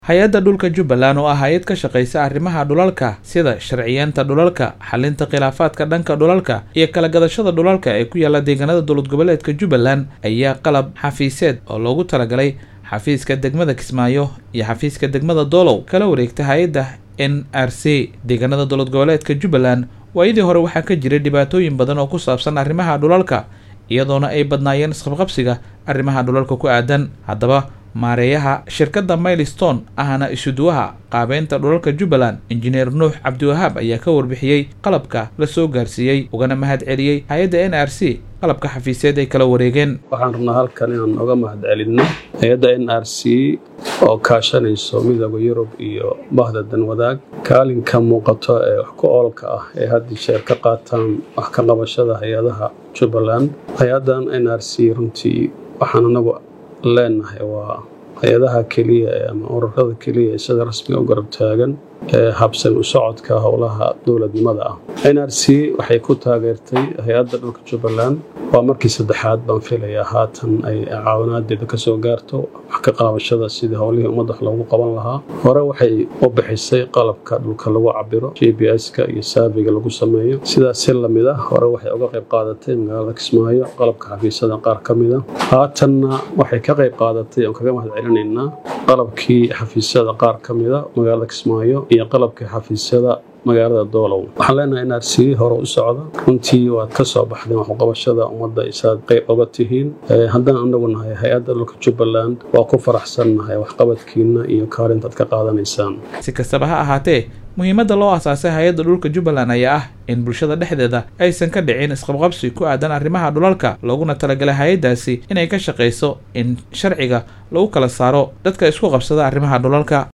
hay-adda dhulka jubbaland oo ah hay-ad ka shaqaysa arrimaha dhulalka sida sharciyeenta dhulalka xalinta khilaafaadka dhanka dhulalka iyo kala gadashada dhulalka ee ku yaala deegaanada dowlad goboleedka jubbaland ayaa qalab xafiiseed oo loogu talagalay xafiiska degmada kismaayo iyo xafiiska degmada doolow kala wareegta hay-adda n r c deegaanada dowlad goboleedka jubbaland waayadii hore waxaa ka jiray dhibaatooyin badan oo ku saabsan arrimaha dhulalka iyadoona ay badnaayeen isqabqabsiga arrimaha dhulalka ku aadan haddaba maareeyaha shirkadda mailstone ahna isuduwaha qaabeynta dhulalka jubbaland injineer nuux cabdiwahaab ayaa ka warbixiyey qalabka la soo gaarsiiyey ugana mahad celiyey hay-adda n r c qalabka xafiiseed ay kala wareegeen waxaan rabnaa halkan inaan oga mahad celinno hay-adda n r c oo kaashanayso midooda yurub iyo bahda danwadaag kaalinka muuqato ee wax ku oolka ah ee haddii sheer ka qaataan wax ka qabashada hay-adaha jubbaland hay-addan n r c runtii waxaan anagu leenahay waa hay-adaha keliya ama ururada keliya ee sida rasmiga u garab taagan ee habsan u socodka howlaha dowladnimada ah n r c waxay ku taageertay hay-adda dhulka jubbaland waa markii saddexaad baan filayaa haatan ay caawinaadeeda ka soo gaarto wax ka qaabashada sidii howlihii ummadda wax loogu qaban lahaa hore waxay u bixisay qalabka dhulka lagu cabiro g b s-ka iyo saabiga lagu sameeyo sidaas si lamid ah hore waxay uga qayb qaadatay magaalada kismaayo qalabka xafiisyada qaar ka mid a haatanna waxay ka qayb qaadatay oon kaga mahad celinaynaa qalabkii xafiisyada qaar ka mid a magaalada kismaayo iyo qalabkii xafiisyada magaalada doolow waxaan leenahay in r c hore u socda runtii waad ka soo baxdeen waxuqabashada ummadda isaad qayb oga tihiin haddaan anagu nahay hay-adda dhulka jubbaland waa ku faraxsannahay waxqabadkiina iyo kaalintaad ka qaadanaysaan si kastaba ha ahaatee muhiimadda loo asaasay hay-adda dhulka jubbaland ayaa ah in bulshada dhexdeeda aysan ka dhicin isqabqabsi ku aadan arrimaha dhulalka looguna talagalay hay-addaasi inay ka shaqayso in sharciga lagu kala saaro dadka isku qabsada arrimaha dhulalka